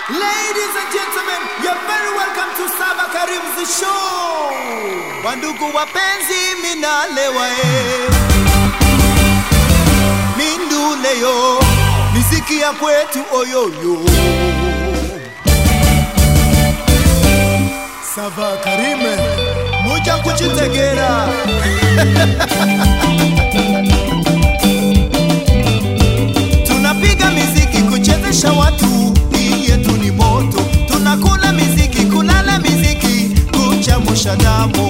Ladies and gentlemen, you're very welcome to Saba Karim's show. Wandugu wapenzi, minalewa eh. Minduleyo, miziki ya kwetu oyoyo. Saba Karime, muja kuchitegera. Tunapiga miziki kuchezesha watu, hii yetu ni moto. Tunakula miziki, kulala miziki, kuchamusha damu.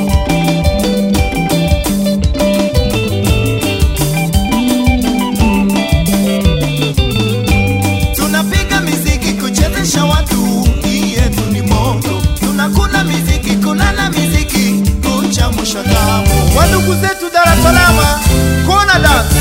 Tunapiga miziki kuchezesha watu, hii yetu ni moto. Tunakula miziki, kulala miziki, kuchamusha damu. Wandugu zetu Dar es Salaam, kona dance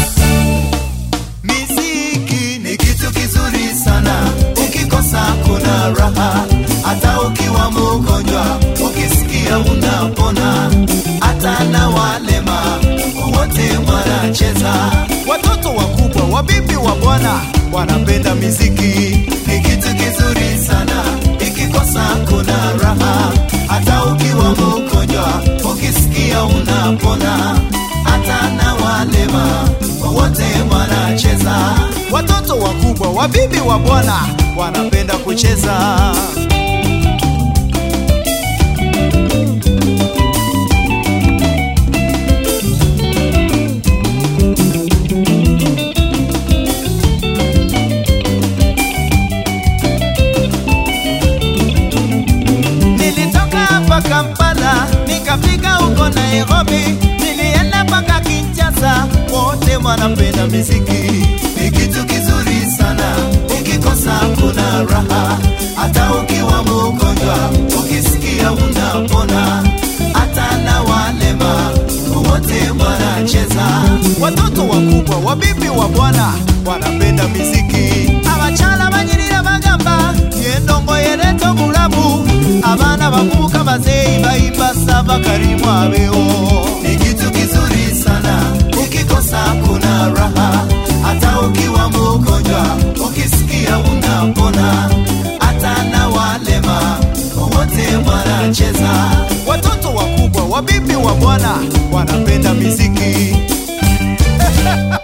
Miziki ni kitu kizuri sana, ukikosa kuna raha. Hata ukiwa mgonjwa, ukisikia unapona. Hata na walema wote wanacheza, watoto wakubwa, wabibi wa bwana wanapenda miziki. Ni kitu kizuri sana, ikikosa kuna raha. Hata ukiwa mgonjwa, ukisikia unapona. Hata na walema wote wanacheza, watoto wakubwa, wabibi wa bwana wanapenda kucheza. Nilitoka hapa Kampala nikafika huko Nairobi, nilienda mpaka Kinshasa, wote wanapenda miziki. Ni kitu kizuri sana, ukikosa kuna raha. Hata ukiwa mgonjwa, ukisikia unapona. Hata na walema wote wanacheza, watoto wakubwa, wabibi wa bwana wanapenda miziki. Abachala banyirira bagamba yendongo yereto bulamu abana bavubuka bazeyi bayimba saba karimu abeo ni kitu kizuri sana ukikosa kuna raha hata ukiwa mgonjwa ukisikia unapona hata na walema wote wanacheza watoto wakubwa wabibi wa bwana wanapenda miziki